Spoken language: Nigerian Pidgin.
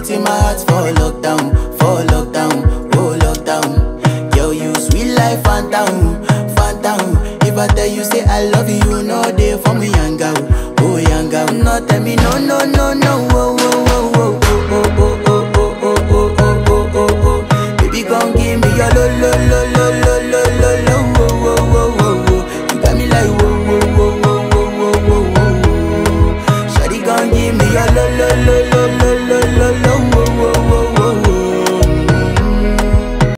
put in my heart for lockdown, for lockdown, oh lockdown. Girl, you sweet life, phantom,